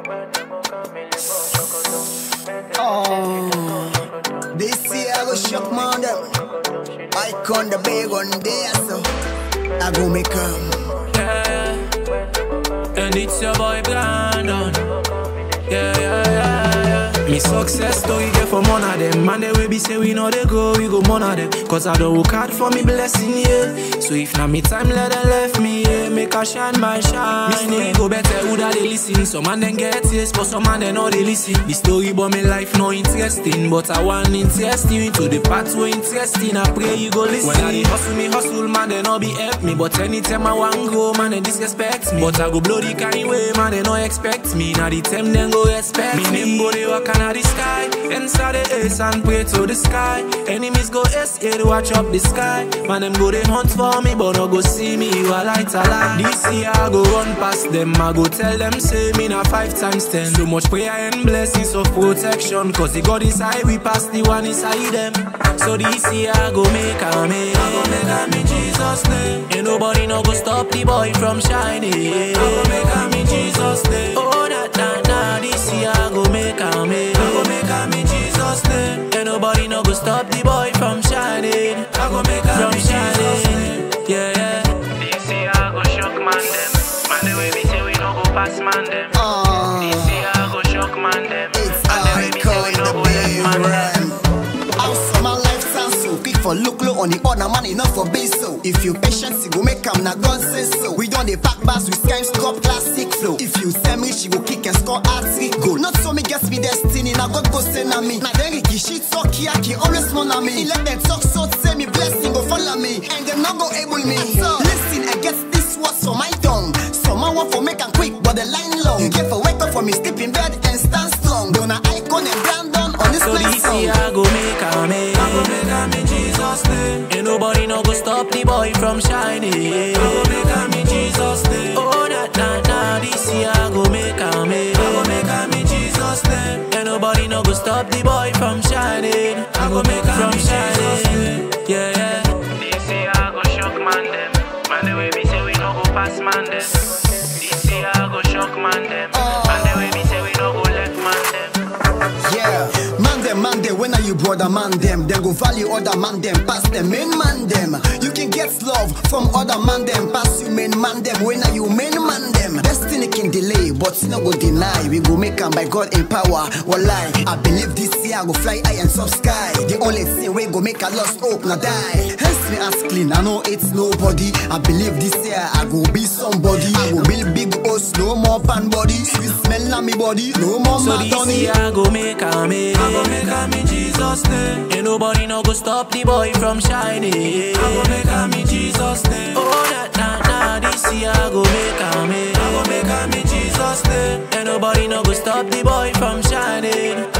Oh, this year I go shock man them. I con the big one there, so I go make 'em. Yeah. And it's your boy Brandon. Yeah, yeah, yeah, yeah. Me success story get from one of them. Man, they will be say we know they go, we go one of them. Cause I don't work hard for me blessing, yeah. So if not me time, let them left me, yeah. Make a shine my shine. Me story go better, who that they listen. Some man then get yes, but some man they know they listen. The story about me life no interesting, but I want interesting into the part where interesting. I pray you go listen. When I dey hustle me, hustle, man, they no be help me. But anytime I want go, man, they disrespect me. But I go blow the kind way, man, they no expect me. Now the time then go respect me. name go they walk under the sky. Inside the ace and pray to the sky. Enemies go SA to watch up the sky. Man, them go they hunt for me, but no go see me. You are light a lie. This year I go run past them. I go tell them, say me na five times ten. So much prayer and blessings of protection. Cause the God inside, we pass the one inside them. So this year I go make a me. I go make a me Jesus name. Ain't nobody no go stop the boy from shining. I go make a me Jesus name. Oh, na na na. This year I go make a me. I go make a me Jesus name. Ain't nobody no go stop the boy from shining. I go make a me Jesus name. Yeah, yeah. This year I go shock man them. Man the way we say we no go pass man them. Oh, This year I go shock man them. it's Man the way I we say con we no the go left big man them. one. Also, my life sounds so quick for look low on the other man enough for base so. If you patient, you go make 'em na God say so. We done the pack bars with Skimes Cup classic flow. If you send me, she go kick and score hat trick goal. Not so me guess me destiny, now God go send na me. Now then Ricky shit so kiaki always moan na me. He let them talk so say me blessing go follow me, and them not go able me. So listen, I guess this was for my tongue. Some man want for make 'em quick, but the line long. You get for wake up for me, sleep in bed and stand strong. Don't I icon and Brandon on this So nice this song. year I go make a me. I go make a me Jesus name. Ain't nobody no go stop the boy from shining. I go make a me Jesus name. Oh na na na. This year I go make a me. I go make a me Jesus name. Ain't nobody no go stop the boy from shining. I go make a me Jesus name. Yeah yeah. This year I go shock man them. Man the way we say we no go pass man them. This year I go shock man them. Man the way we say we no go left man them. Yeah, man them, man them, when are you brother man them? Then go value other man them, pass them main man them. You can get love from other man them, pass you main man them. When are you main man them? Destiny can delay, but you no go deny. We go make 'em by God in power. Wallahi, I believe this year I go fly high and sub sky. The only thing we go make a lost hope now die. Hence me ask clean, I know it's nobody. I believe this year I go be somebody. I go build big house, no more pan body. Sweet smell on me body, no more So mad this on me. year I go make a me. I go make a me Jesus name. Ain't nobody no go stop the boy from shining. I go make a me Jesus name. Oh na na na. This year I go make a me. I go make a me Jesus name. Ain't nobody no go stop the boy from shining.